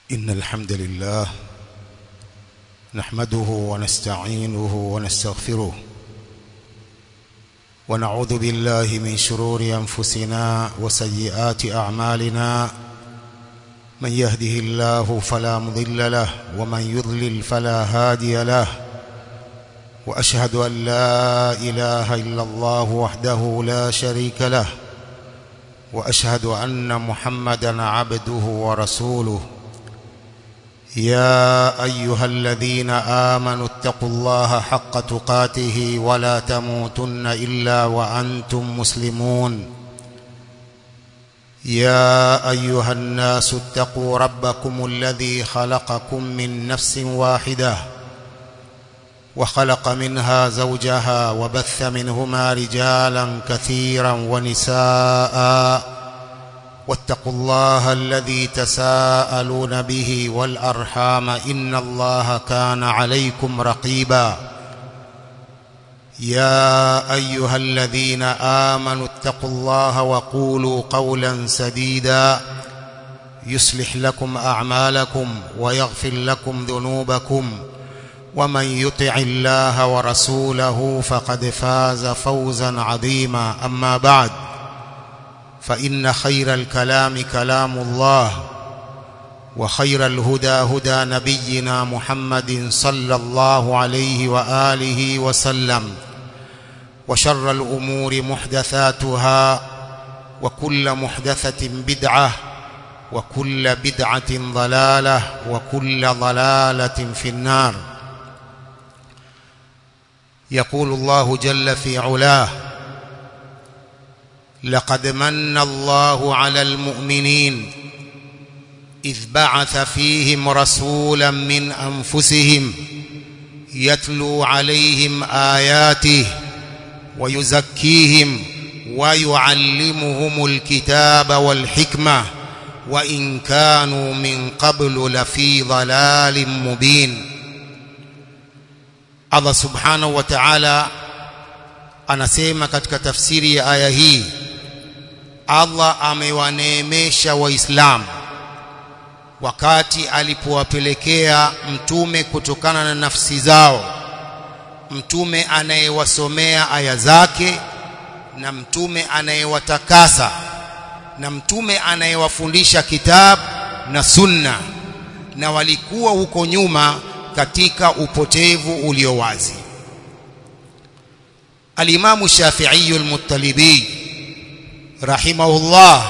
إن الحمد لله نحمده ونستعينه ونستغفره ونعوذ بالله من شرور أنفسنا وسيئات أعمالنا من يهده الله فلا مضل له ومن يضلل فلا هادي له وأشهد أن لا إله إلا الله وحده لا شريك له وأشهد أن محمدا عبده ورسوله يا أيها الذين آمنوا اتقوا الله حق تقاته ولا تموتن إلا وأنتم مسلمون يا أيها الناس اتقوا ربكم الذي خلقكم من نفس واحدة وخلق منها زوجها وبث منهما رجالا كثيرا ونساءً واتقوا الله الذي تساءلون به والأرحام إن الله كان عليكم رقيبا يا أيها الذين آمنوا اتقوا الله وقولوا قولا سديدا يصلح لكم أعمالكم ويغفر لكم ذنوبكم ومن يطع الله ورسوله فقد فاز فوزا عظيما أما بعد فإن خير الكلام كلام الله وخير الهدى هدى نبينا محمد صلى الله عليه وآله وسلم وشر الأمور محدثاتها وكل محدثة بدعة وكل بدعة ضلالة وكل ضلالة في النار يقول الله جل في علاه لقد من الله على المؤمنين إذ بعث فيهم رسولا من أنفسهم يتلو عليهم آياته ويزكيهم ويعلمهم الكتاب والحكمة وإن كانوا من قبل لفي ضلال مبين الله سبحانه وتعالى anasema katika tafsiri ya aya hii Allah amewaneemesha waislamu wakati alipowapelekea mtume kutokana na nafsi zao mtume anayewasomea aya zake na mtume anayewatakasa na mtume anayewafundisha kitabu na sunna na walikuwa huko nyuma katika upotevu ulio wazi الإمام الشافعي المطلبي رحمه الله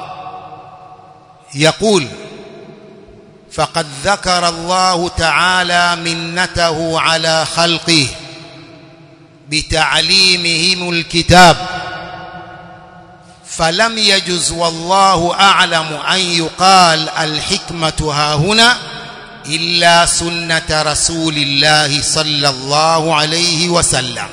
يقول فقد ذكر الله تعالى منته على خلقه بتعليمهم الكتاب فلم يجز والله أعلم أن يقال الحكمة ها هنا إلا سنة رسول الله صلى الله عليه وسلم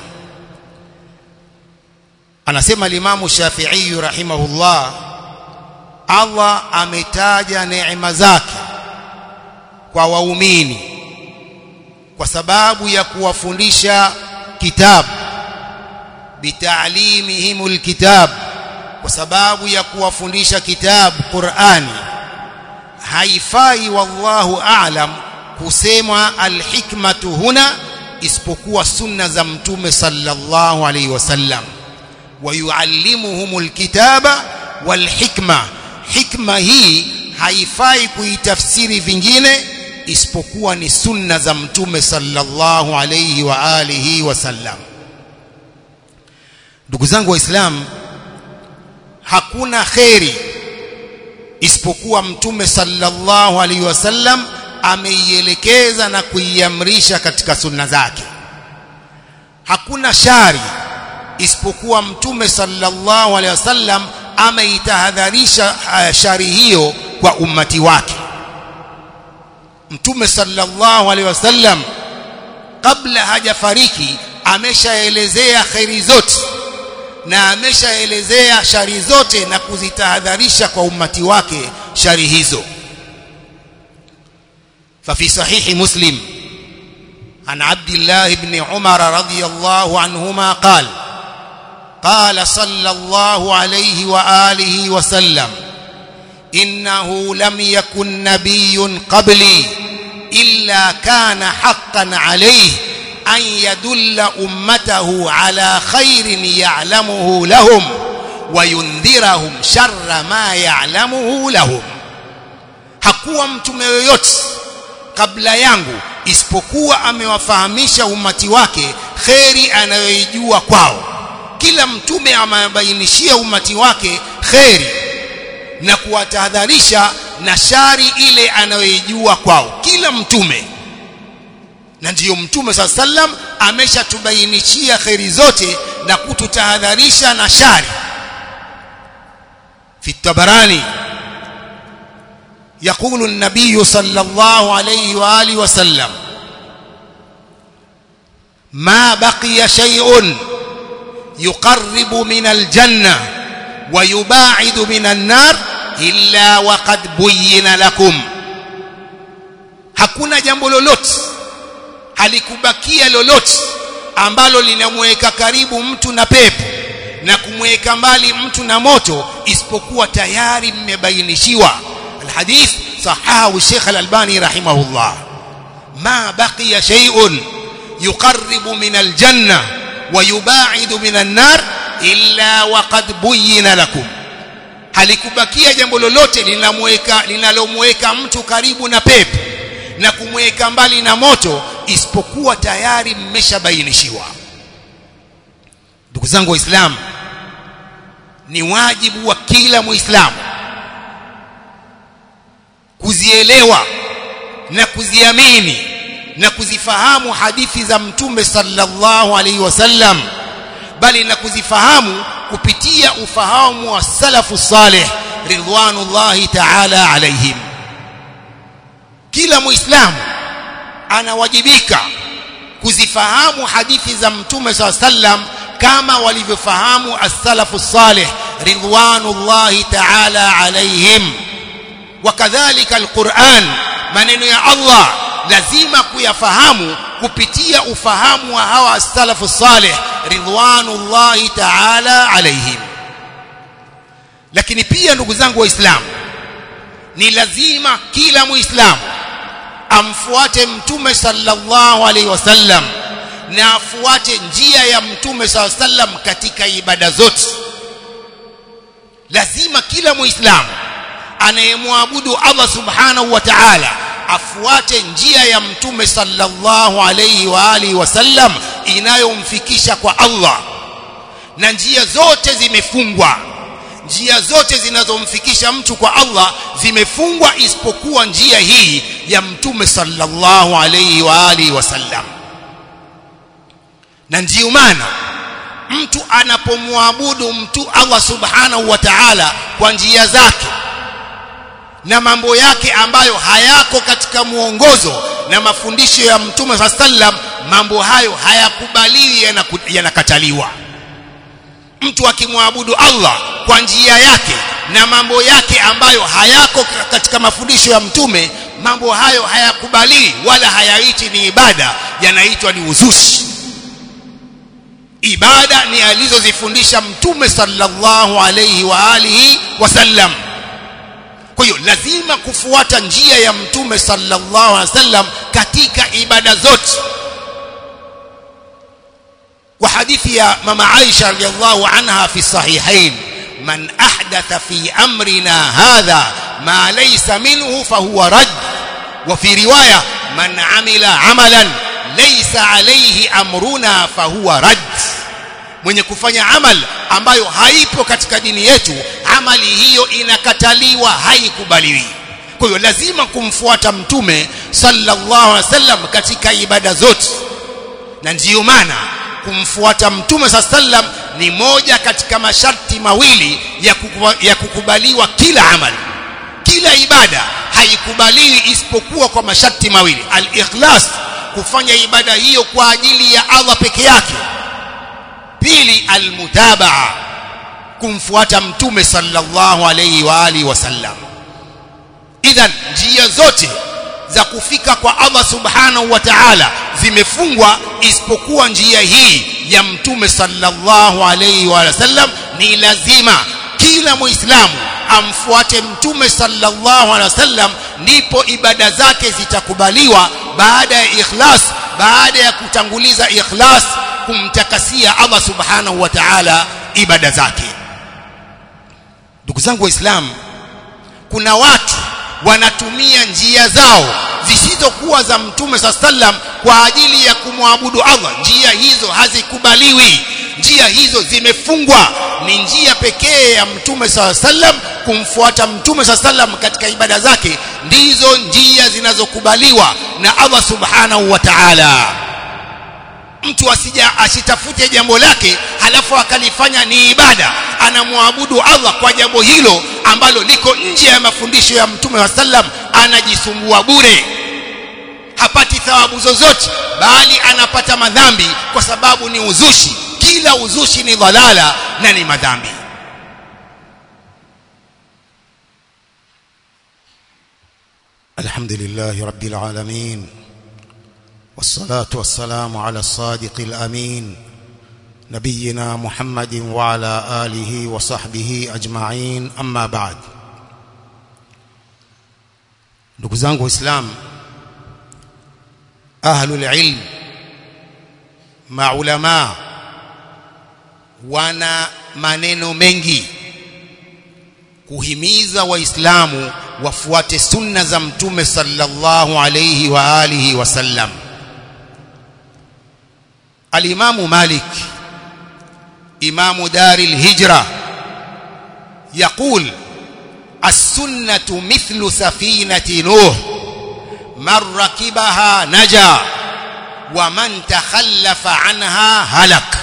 anasema limamu Shafi'i rahimahullah Allah ametaja neema zake kwa waumini kwa sababu ya kuwafundisha kitabu bitaalimihimul kitab kwa sababu ya kuwafundisha kitabu Qur'ani haifai wallahu a'lam kusema alhikmatu huna isipokuwa sunna za mtume sallallahu alaihi wasallam ويعلمهم الكتاب والحكمة حكمة hii haifai kuitafsiri vingine isipokuwa ni sunna za mtume sallallahu alayhi wa alihi wasallam ndugu zangu waislamu hakuna kheri isipokuwa mtume sallallahu alayhi wasallam ameielekeza na kuiamrisha katika sunna zake hakuna shari isipokuwa mtume sallallahu alaihi wasallam ameitahadharisha shari hiyo kwa ummati wake mtume sallallahu alaihi wasallam kabla hajafariki ameshaelezea khairi zote na ameshaelezea shari zote na kuzitahadharisha kwa ummati wake shari hizo ففي صحيح مسلم عن عبد الله بن عمر رضي الله عنهما قال قال صلى الله عليه وآله وسلم إنه لم يكن نبي قبلي إلا كان حقا عليه أن يدل أمته على خير يعلمه لهم وينذرهم شر ما يعلمه لهم hakuwa mtume yoyote kabla yangu isipokuwa amewafahamisha umati wake kheri anayoijua kwao kila mtume amebainishia umati wake kheri na kuwatahadharisha na shari ile anayoijua kwao kila mtume na ndiyo mtume saa sallam ameshatubainishia kheri zote na kututahadharisha na shari fi tabarani يقول النبي صلى الله عليه واله وسلم ما بقي شيء يقرب من الجنه ويباعد من النار illa waqad buyyina lakum hakuna jambo lolote halikubakia lolote ambalo linamweka karibu mtu na pepo na kumweka mbali mtu na moto isipokuwa tayari mmebainishiwa alhadith sahahu Sheikh Al-Albani rahimahullah ma baqiya shay'un yuqarribu min aljanna wa yubaidu min an-nar illa waqad buyyina lakum halikubakia jambo lolote linamweka linalomweka mtu karibu na pepo na kumweka mbali na moto isipokuwa tayari mmeshabainishiwa ndugu zangu waislamu ni wajibu wa kila muislamu kuzielewa na kuziamini na kuzifahamu hadithi za mtume sallallahu alaihi wasallam bali na kuzifahamu kupitia ufahamu wa salafu salih ridwanullahi ta'ala alaihim kila muislamu anawajibika kuzifahamu hadithi za mtume saa sallam kama walivyofahamu as-salafu salih ridwanullahi ta'ala alaihim wakadhalika alquran maneno ya Allah lazima kuyafahamu kupitia ufahamu wa hawa as-salafu salih ridwanullahi ta'ala alaihim lakini pia ndugu zangu waislamu ni lazima kila muislamu amfuate mtume sallallahu alaihi wasallam na afuate njia ya mtume sallallahu alaihi wasallam katika ibada zote lazima kila muislamu anayemwabudu Allah subhanahu wa ta'ala afuate njia ya mtume sallallahu alayhi wa alihi wasallam inayomfikisha kwa Allah na njia zote zimefungwa njia zote zinazomfikisha mtu kwa Allah zimefungwa isipokuwa njia hii ya mtume sallallahu alayhi wa alihi wasallam na ndiyo maana mtu anapomwabudu mtu Allah subhanahu wa ta'ala kwa njia zake na mambo yake ambayo hayako katika muongozo na mafundisho ya mtume saa sallam mambo hayo hayakubaliwi yanakataliwa mtu akimwabudu Allah kwa njia yake na mambo yake ambayo hayako katika mafundisho ya mtume mambo hayo hayakubaliwi wala hayaiti ni ibada yanaitwa ni uzushi ibada ni alizozifundisha mtume sallallahu alayhi wa alihi wasallam kwa hiyo lazima kufuata njia ya mtume sallallahu alaihi wasallam katika ibada zote kwa hadithi ya mama Aisha radhiallahu anha fi sahihain man ahdatha fi amrina hadha ma laysa minhu fahuwa rad wa fi riwaya man amila amalan laysa alayhi amruna fahuwa rad mwenye kufanya amal ambayo haipo katika dini yetu amali hiyo inakataliwa haikubaliwi kwa hiyo lazima kumfuata mtume sallallahu alaihi wasallam katika ibada zote na ndiyo maana kumfuata mtume sallam ni moja katika masharti mawili ya, kukuba, ya kukubaliwa kila amali kila ibada haikubaliwi isipokuwa kwa masharti mawili al-ikhlas kufanya ibada hiyo kwa ajili ya Allah peke yake pili almutabaa kumfuata mtume sallallahu alayhi wa alihi wasallam idhan njia zote za kufika kwa Allah subhanahu wa ta'ala zimefungwa isipokuwa njia hii ya mtume sallallahu alayhi wa sallam ni lazima kila muislamu amfuate mtume sallallahu alaihi wasallam ndipo ibada zake zitakubaliwa baada ya ikhlas baada ya kutanguliza ikhlas kumtakasia Allah subhanahu wa ta'ala ibada zake ndugu zangu waislamu kuna watu wanatumia njia zao zisizokuwa za mtume saa sallam kwa ajili ya kumwabudu Allah njia hizo hazikubaliwi njia hizo zimefungwa ni njia pekee ya mtume saa sallam kumfuata mtume saa sallam katika ibada zake ndizo njia zinazokubaliwa na Allah subhanahu wa ta'ala mtu asija asitafute jambo lake halafu akalifanya ni ibada anamwabudu Allah kwa jambo hilo ambalo liko nje ya mafundisho ya mtume wa sallam anajisumbua bure hapati thawabu zozote bali anapata madhambi kwa sababu ni uzushi kila uzushi ni dhalala na ni madhambi الحمد لله رب العالمين والصلاة والسلام على الصادق الأمين نبينا محمد وعلى آله وصحبه أجمعين أما بعد ndugu zangu waislamu ahlul ilm maulama wana maneno mengi kuhimiza waislamu wafuate sunna za mtume sallallahu alayhi wa alihi wasallam الإمام مالك إمام دار الهجرة يقول السنة مثل سفينة نوح من ركبها نجا ومن تخلف عنها هلك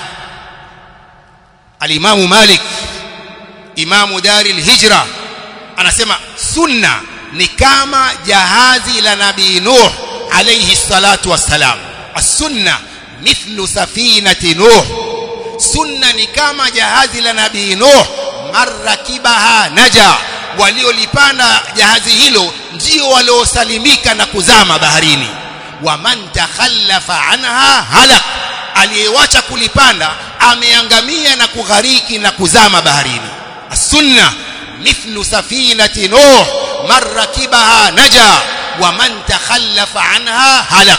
الإمام مالك إمام دار الهجرة anasema sunna ni kama jahazi la nabii nuh alayhi salatu wassalam as-sunna mithlu safinati nuh sunna ni kama jahazi la nabii nuh marrakibaha naja waliolipanda jahazi hilo ndio waliosalimika na kuzama baharini wa man takhallafa anha halak aliyewacha kulipanda ameangamia na kughariki na kuzama baharini as-sunna mithlu safinati nuh marrakibaha naja wa man takhallafa anha halak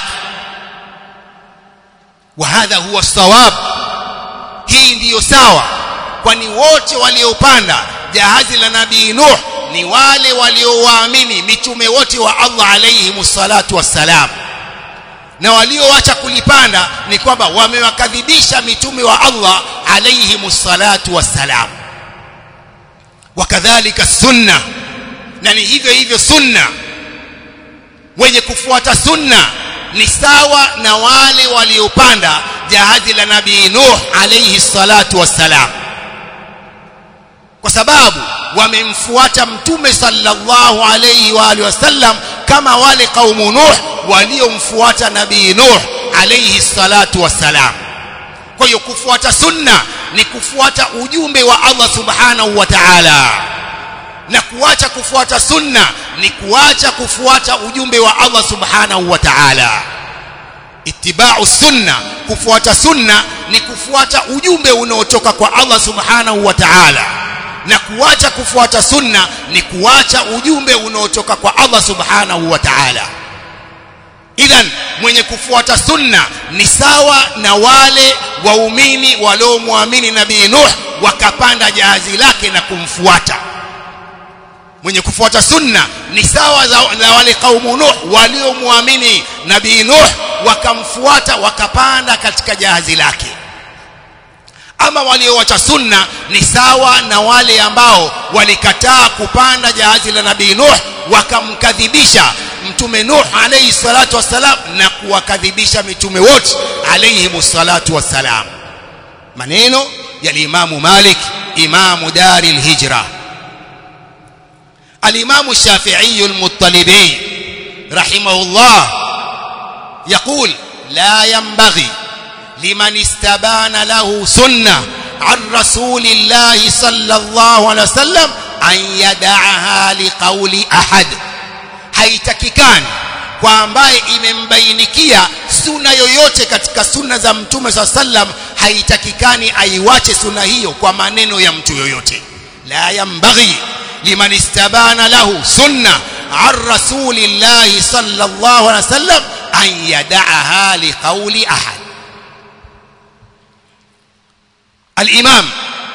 وهذا هو الصواب hii ndiyo sawa kwani wote waliopanda jahazi la nabii nuh ni wale waliowaamini mitume wote wa Allah alayhi salatu wassalam na walioacha kulipanda ni kwamba wamewakadhibisha mitume wa Allah alayhi salatu wassalam wakadhalika sunna na ni hivyo hivyo sunna wenye kufuata sunna ni sawa na wale waliopanda jahazi la nabii Nuh alayhi salatu wassalam kwa sababu wamemfuata mtume sallallahu alayhi wa alihi wasallam kama wale kaumu Nuh waliomfuata nabii Nuh alayhi salatu wassalam kwa hiyo kufuata sunna ni kufuata ujumbe wa Allah subhanahu wa ta'ala na kuacha kufuata sunna ni kuacha kufuata ujumbe wa Allah subhanahu wa ta'ala ittiba'u sunna kufuata sunna ni kufuata ujumbe unaotoka kwa Allah subhanahu wa ta'ala na kuacha kufuata sunna ni kuacha ujumbe unaotoka kwa Allah subhanahu wa ta'ala idhan mwenye kufuata sunna ni sawa na wale waumini waliomwamini nabii Nuh wakapanda jahazi lake na kumfuata mwenye kufuata sunna ni sawa na wale kaumu Nuh waliomwamini nabii Nuh wakamfuata wakapanda katika jahazi lake ama walioacha sunna ni sawa na wale ambao walikataa kupanda jahazi la nabii Nuh wakamkadhibisha mtume Nuh alayhi salatu wassalam na kuwakadhibisha mitume wote alayhi salatu wassalam maneno ya Imamu Malik imamu dari al-hijra الإمام الشافعي المطلبي رحمه الله يقول لا ينبغي لمن استبان له سنة عن رسول الله صلى الله عليه وسلم أن يدعها لقول أحد haitakikani kwa ambaye imembainikia suna yoyote katika sunna za mtume saa sallam haitakikani aiwache suna hiyo kwa maneno ya mtu yoyote la yambaghi liman istabana lahu sunna an rasulillahi sallallahu alaihi wasallam an yada'aha liqawli ahad الإمام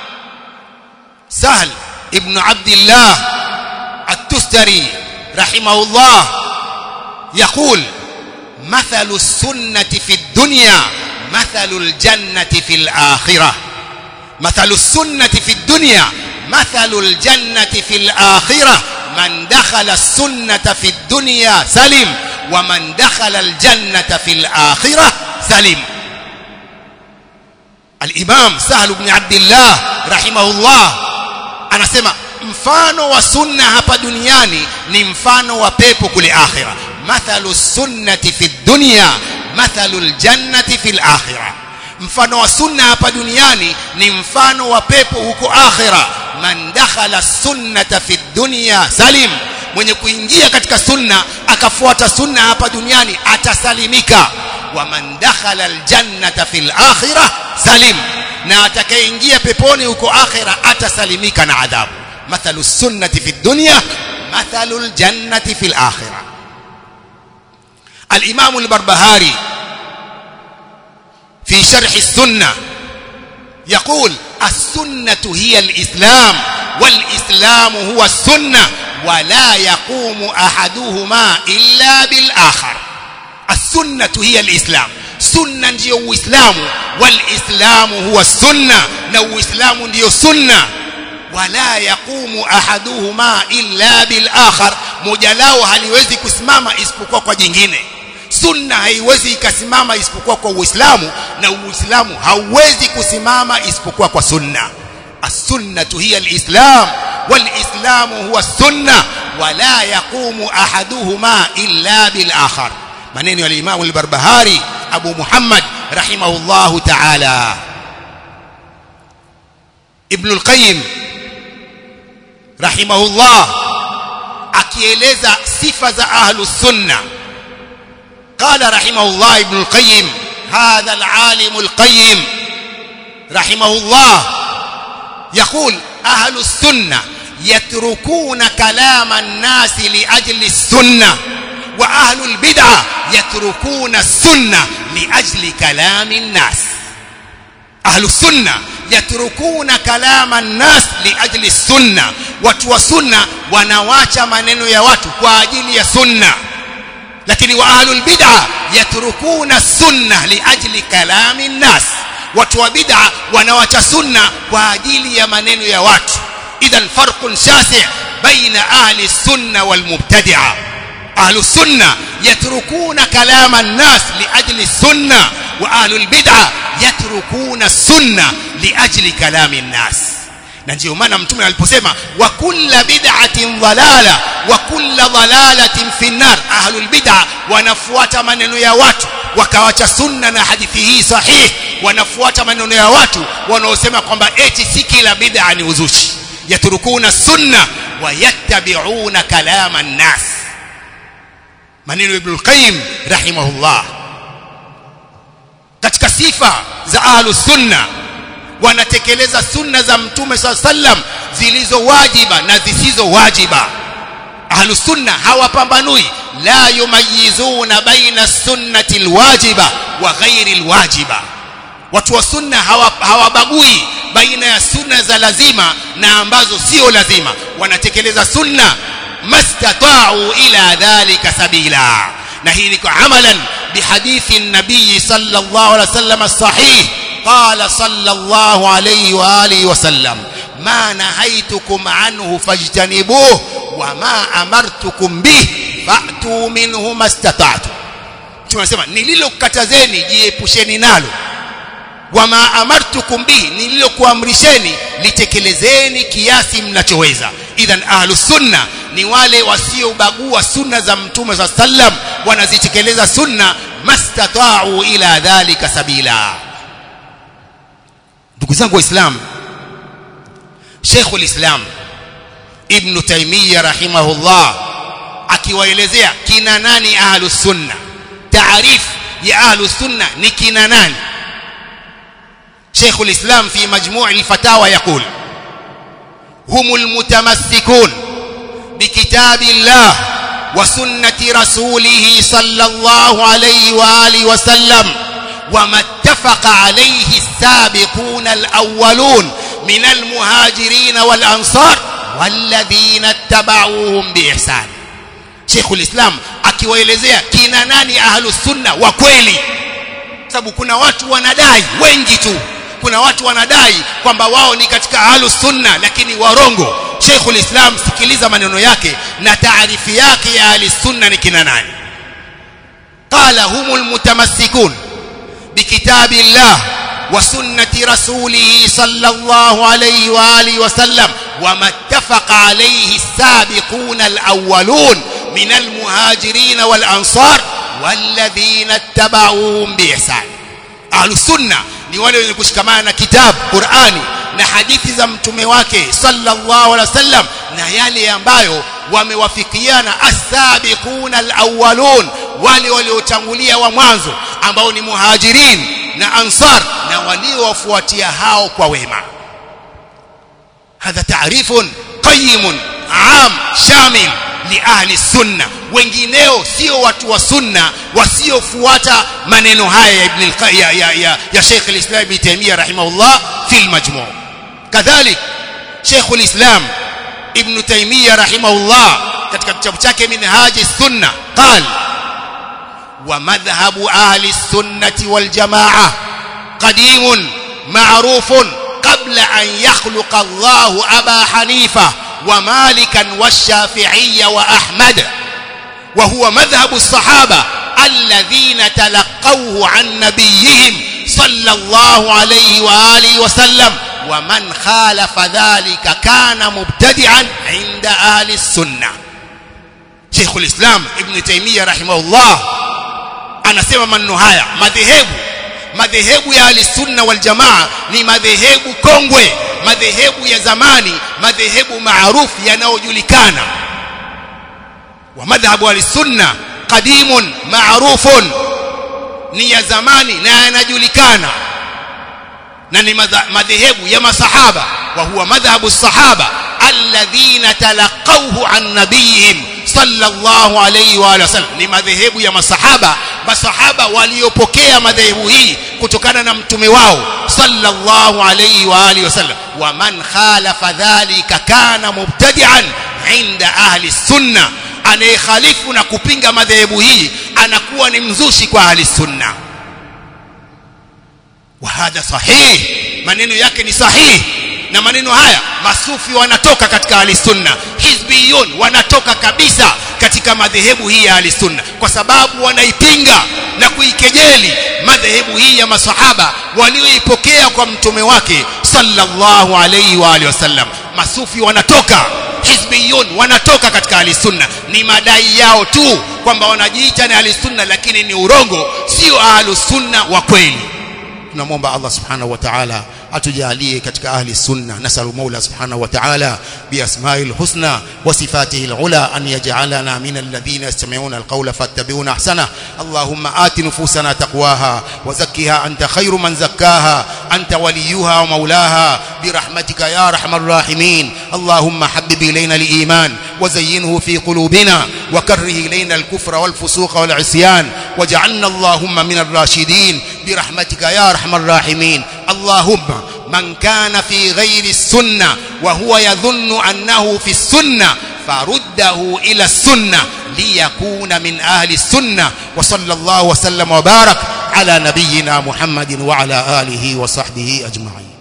سهل ابن عبد الله التستري رحمه الله يقول مثل السنة في الدنيا مثل الجنة في الآخرة مثل السنة في الدنيا مثل الجنة في الآخرة من دخل السنة في الدنيا سلم ومن دخل الجنة في الآخرة سلم الإمام سهل بن عبد الله رحمه الله anasema mfano wa sunna hapa duniani ni mfano wa pepo kule akhira mathalu sunnati fi dunya mathalu aljannati fi alakhirah mfano wa sunna hapa duniani ni mfano wa pepo huko akhira man dakhala sunnata fi dunya salim mwenye kuingia katika sunna akafuata sunna hapa duniani atasalimika wa man dakhala aljannata fil akhirah salim na atakayeingia peponi huko akhira atasalimika na adhabu mathalu sunnati fi dunya mathalu aljannati fil akhirah الإمام البربهاري في شرح السنة يقول السنة هي الإسلام والإسلام هو السنة ولا يقوم أحدهما إلا بالآخر السنة هي الإسلام سنة ndio uislamu walislamu huwa sunna na uislamu ndio sunna wala yaqumu ahaduhuma illa bil akhar moja lao haliwezi kusimama isipokuwa kwa jingine sunna haiwezi ikasimama isipokuwa kwa uislamu na uislamu hauwezi kusimama isipokuwa kwa sunna as-sunnatu hiya al-islam wal-islamu huwa sunna wala yaqumu ahaduhuma illa bil akhar maneno ya Imam al-Barbahari Abu Muhammad rahimahullahu ta'ala Ibn al-Qayyim rahimahullah akieleza sifa za ahlus sunna قال رحمه الله ابن القيم هذا العالم القيم رحمه الله يقول أهل السنة يتركون كلام الناس لأجل السنة وأهل البدعة يتركون السنة لأجل كلام الناس أهل السنة يتركون كلام الناس لأجل السنة وتوى سنة ونواcha maneno ya watu kwa ajili ya sunna lakini wa ahlul bid'a yatrukuna sunna liajli kalami nnas watu wa bid'a wanawacha sunna kwa ajili ya maneno ya watu idhan farqun shasi' baina ahli sunna wal mubtadi'a ahlu sunna yatrukuna kalama nnas liajli sunna wa ahlul bid'a yatrukuna sunna liajli kalami nnas na ndio maana mtume aliposema wa kulla bid'atin dhalala wa kulla dhalalatin fi nar ahlul bid'a wanafuata maneno ya watu wakawacha sunna na hadithi hii sahih wanafuata maneno ya watu wanaosema kwamba eti si kila bid'a ni uzushi yaturukuna sunna wa yattabi'una kalama an-nas maneno ibn al-qayyim rahimahullah katika sifa za ahlus sunna wanatekeleza sunna za mtume saa sallam zilizo wajiba na zisizo wajiba ahlu sunna hawapambanui la yumayizuna baina sunnati alwajiba wa ghairi alwajiba watu wa sunna hawabagui baina ya sunna za lazima na ambazo sio lazima wanatekeleza sunna mastata'u ila dhalika sabila na hii ni kwa amalan bihadithi nabii sallallahu alaihi wasallam as-sahih قال صلى الله عليه واله وسلم ما نهيتكم عنه فاجتنبوه وما امرتكم به فاتوا منه ما استطعتم tunasema nililokatazeni jiepusheni nalo wama amartukum bihi nililokuamrisheni litekelezeni kiasi mnachoweza idhan ahlus sunna ni wale wasiobagua sunna za mtume sa sallam wanazitekeleza sunna mastata'u ila dhalika sabila ndugu zangu waislamu Sheikh ulislam Ibn Taymiyyah rahimahullah akiwaelezea kina nani ahlus sunna taarif ya ahlus sunna ni kina nani Sheikh ulislam fi majmu' al-fatawa yaqul هم المتمسكون بكتاب الله وسنة رسوله صلى الله عليه وآله وسلم وما اتفق عليه السابقون الأولون من المهاجرين والأنصار والذين اتبعوهم بإحسان شيخ الإسلام akiwaelezea kina nani ahlus sunna wa kweli sababu kuna watu wanadai wengi tu kuna watu wanadai kwamba wao ni katika ahlus sunna lakini warongo Sheikhul Islam sikiliza maneno yake na taarifi yake ya ahlus sunna ni kina nani qala humul mutamassikun bikitabillah wa sunnati rasulih sallallahu alayhi wa alihi wa sallam وما اتفق عليه السابقون الأولون من المهاجرين والأنصار والذين اتبعوهم بإحسان أهل السنة ni wale wenye kushikamana na kitabu Qur'ani na hadithi za mtume wake sallallahu alaihi wasallam na yale ambayo wamewafikiana as-sabiqun al-awwalun wale waliotangulia wa mwanzo ambao ni muhajirin na ansar na waliowafuatia hao kwa wema هذا تعريف قيم عام شامل لأهل السنة wengineo sio watu wa sunna wasiofuata maneno haya ya ibn ya ya ya, ya Sheikh al-Islam Ibn Taymiyyah rahimahullah fi al-Majmu' kadhalik Sheikh al-Islam Ibn Taymiyyah rahimahullah katika kitabu chake Minhaj as-Sunnah qal wa madhhabu ahli as-sunnah wal jama'ah qadimun ma'rufun قبل أن يخلق الله أبا حنيفة ومالكا والشافعي وأحمد وهو مذهب الصحابة الذين تلقوه عن نبيهم صلى الله عليه وآله وسلم ومن خالف ذلك كان مبتدعا عند أهل السنة شيخ الإسلام ابن تيمية رحمه الله أنا سمع من نهاية مذهبه madhehebu ya alisunna wal jamaa ni madhehebu kongwe madhehebu ya zamani madhehebu maarufu yanayojulikana wa madhhabu alisunna qadimun maarufun ni ya zamani na yanajulikana na ni madhehebu ya masahaba wa huwa madhhabu sahaba alladhina talaqawhu an nabiyihim sallallahu alayhi wa sallam ni madhehebu ya masahaba masahaba waliopokea madhehebu hii kutokana na mtume wao sallallahu alayhi wa alihi wasallam wa man khalafa dhalika kana mubtadi'an inda ahli sunna anayekhalifu na kupinga madhehebu hii anakuwa ni mzushi kwa ahli sunna wa hadha sahih maneno yake ni sahihi na maneno haya masufi wanatoka katika ahli sunna hizbiyun wanatoka kabisa katika madhehebu hii ya ahli sunna kwa sababu wanaipinga na kuikejeli madhehebu hii ya masahaba walioipokea kwa mtume wake sallallahu alayhi wa alihi wasallam masufi wanatoka hizbiyun wanatoka katika ahli sunna ni madai yao tu kwamba wanajiita ni ahli sunna lakini ni urongo sio ahli sunna wa kweli tunamwomba Allah subhanahu wa ta'ala atujalie katika ahli sunna nasalu maula subhanahu wa ta'ala biasma'il husna wa sifatihi alula an yaj'alana min alladhina yastami'una alqawla fattabi'una ahsana allahumma ati nufusana taqwaha wa zakkiha anta khayru man zakkaha anta waliyuha wa maulaha birahmatika ya arhamar rahimin allahumma habbib ilayna aliman وزينه في قلوبنا وكره إلينا الكفر والفسوق والعصيان واجعلنا اللهم من الراشدين برحمتك يا أرحم الراحمين اللهم من كان في غير السنة وهو يظن أنه في السنة فرده إلى السنة ليكون من أهل السنة وصلى الله وسلم وبارك على نبينا محمد وعلى آله وصحبه أجمعين